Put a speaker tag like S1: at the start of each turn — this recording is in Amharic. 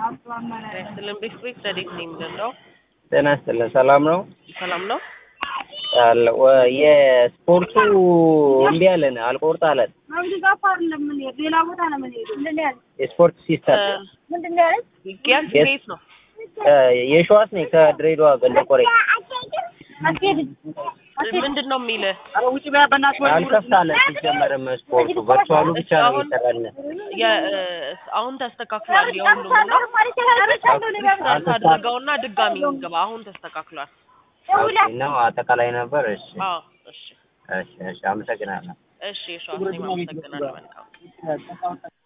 S1: ስልን ቤት ቤት ረዴት ነው የምንለው።
S2: ጤና ይስጥልን። ሰላም ነው
S1: ሰላም ነው።
S2: አለ ወ- የስፖርቱ እምቢ አለን፣ አልቆርጥ አለን።
S3: ሌላ ቦታ ነው የምንሄደው። ምንድን ነው ያለች?
S2: የስፖርት ሲስተም
S3: ምንድን ነው ያለች?
S1: ጊያስ
S2: የስ-
S1: ቤት ነው።
S2: የሸዋስ ነኝ ከድሬዳዋ ገንደ ቆሬ
S3: አትሄድም።
S1: ምንድን ነው የሚልህ?
S2: አልከፍት አለን። ሲጀመርም ስፖርቱ ቨርቹዋሉ ብቻ ነው የሚሰራልን።
S1: የ- አሁን ተስተካክሏል። የሁሉም ነው ሰርት አድርገውና ድጋሚ ግባ። አሁን ተስተካክሏል።
S2: ነው አጠቃላይ ነበር። እሺ
S1: አዎ እሺ
S2: እሺ እሺ፣ አመሰግናለሁ።
S1: እሺ። እሺ አመሰግናለሁ። መልካም